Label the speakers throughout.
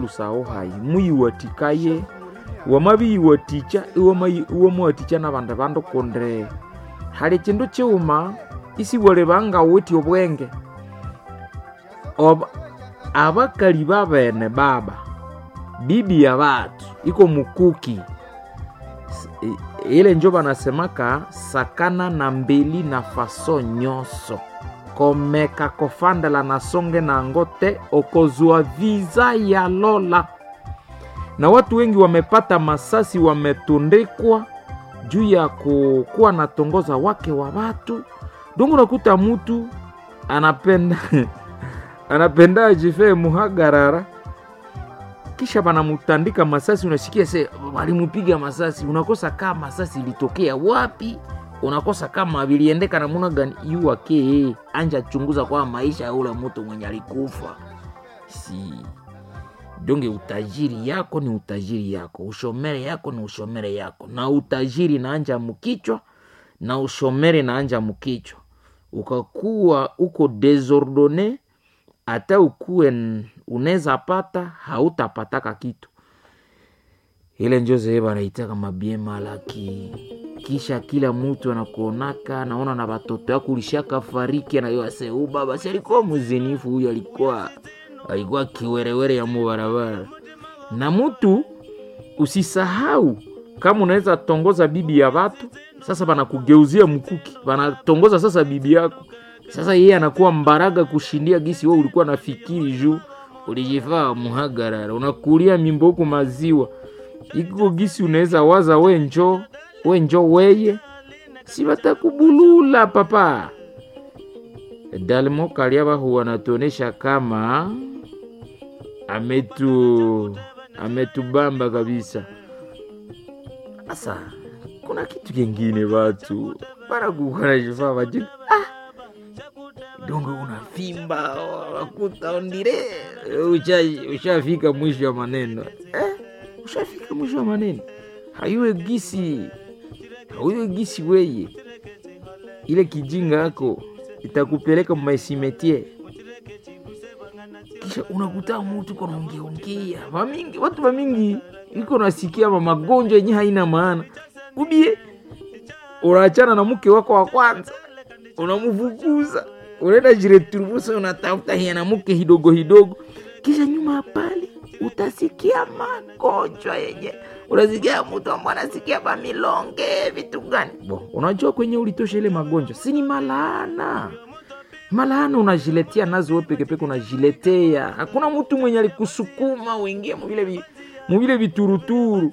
Speaker 1: lusaho hayi muyiwatikaye wamabiyiwatikya iwamuwatikya nabandi bandu kundi hali kindu kiwuma isiwali bangawithe obwenge Oba- abakali babene baba bibi ya batu iko mukuki S- i- ile njo banasemaka sakana na mbeli na faso nyonso komeka kofandela na songe nango te okozwa viza ya lola na watu wengi wamepata masasi wametundikwa juu ya kukuwa natongoza wake wa watu dongo unakuta mutu anapenda anapenda ajifee muhagarara kisha banamutandika masasi unasikia se walimupiga masasi unakosa kama masasi ilitokea wapi unakosa kama viliendeka namuna gani yuwake anja chunguza kwa maisha ya ule mtu mwenye alikufa si donge utajiri yako ni utajiri yako ushomere yako ni ushomere yako na utajiri naanja mukichwa na ushomere naanja mukichwa ukakuwa uko desordone hata ukuwe n- unaweza pata hautapataka kitu ile njo zee banaitaka mabie malaki kisha kila mtu anakuonaka naona na watoto yako ulishaka fariki anayoase u baba si alikuwa mzinifu huyu alikuwa alikuwa kiwerewere ya mubarabara na mtu usisahau kama unaweza tongoza bibi ya watu sasa banakugeuzia mkuki banatongoza sasa bibi yako sasa yeye anakuwa mbaraga kushindia gisi we ulikuwa nafikiri juu ulijifaa muhagarara unakulia mimbo huku maziwa iko gisi unaweza waza we njo we njo weye si batakubulula papa dalmo kaliaba huwa anatuonesha kama ametu ametubamba kabisa sasa kuna kitu kingine watu banakukanajifaa vajini ah, donge unavimba wakuta ondire usha- ushafika mwisho wa maneno eh, ushafika mwisho wa maneno hayuwe gisi hayuwe gisi weye ile kijinga yako itakupeleka mmaisimetie kisha unakuta mutu konaongeongea vamingi watu vamingi iko nasikia ma magonjwa yenye haina maana ubie unaachana na mke wako wa kwanza unamfukuza unaenda jireturubusa unatafuta hiya na mke hidogo hidogo kisha nyuma ya pale utasikia magonjwa yenye unasikia mtu ambaye anasikia bamilonge vitu gani bo unajua kwenye ulitosha ile magonjwa si ni malaana malaana unajiletea nazo we pekepeke unajiletea hakuna mtu mwenye alikusukuma uingie muvile vi- muvile vituruturu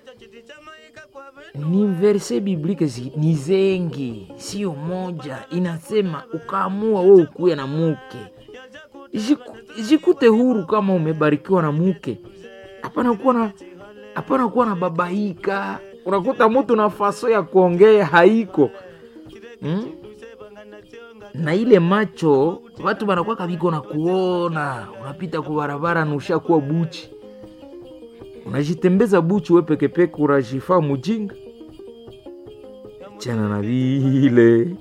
Speaker 1: ni verse biblike zi- ni zengi sio moja inasema ukaamua we ukuya na muke Jiku- jikute huru kama umebarikiwa na muke hapana kuwa na hapana kuwa na babaika unakuta mtu na faso ya kuongea haiko hmm? na ile macho watu banakuwa kabiko na kuona unapita kwa barabara na ushakuwa buchi unajitembeza buchi we pekepeke unajifaa mujinga chana na vile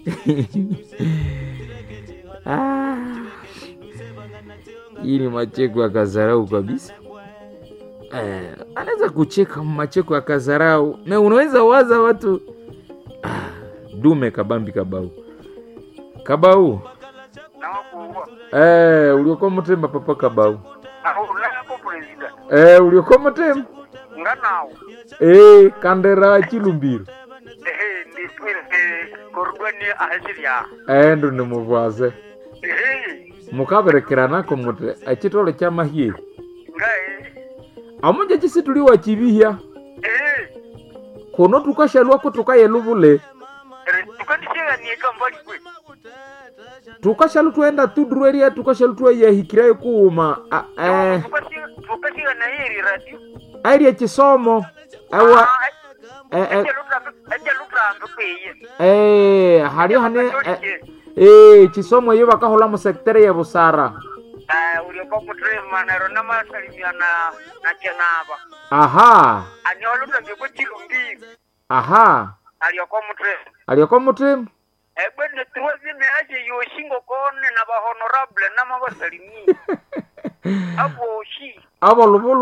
Speaker 1: ah. hii ni macheko ya kazarau kabisa eh, anaweza kucheka macheko ya kazarau na unaweza waza watu ah, dume kabambi kabau kabau
Speaker 2: nawakuwa
Speaker 1: eh, uliokuwa mutemba papa kabau
Speaker 2: ahulako president
Speaker 1: eh, uliokuwa mutemba
Speaker 2: nganawo
Speaker 1: eh, kandera chilumbiro
Speaker 2: ehe ndipwire korugwani ahasirya
Speaker 1: eh, ndo nimuvwase
Speaker 2: ehe
Speaker 1: mukaberekeranako muti echitolo kya mahie
Speaker 2: ngae
Speaker 1: amunja chisi tuliwa chivihya
Speaker 2: ehe
Speaker 1: kuno tukashalwako tukayeluvule
Speaker 2: tukandisheganie mbali kwe
Speaker 1: tukashalu twenda tudurweria tukashalu tweyahikirayo kuuma a- eh,
Speaker 2: tukasiga na hiri radio
Speaker 1: airie chisomo ewa eh, eh,
Speaker 2: ajalutambe kweye
Speaker 1: eh, halio hane eh, eh, chisomo iyo bakahola mu sektere ya busara
Speaker 2: ulioka mutrema naro namasalimia na na chenaba
Speaker 1: aha
Speaker 2: aniolutambe kwe chilumbiri
Speaker 1: aha
Speaker 2: alioko mutrema
Speaker 1: alioko mutima
Speaker 2: ebwene tuwa zime aje yoshingo kone na bahonorable nama basalimia aboshi
Speaker 1: abo luvulu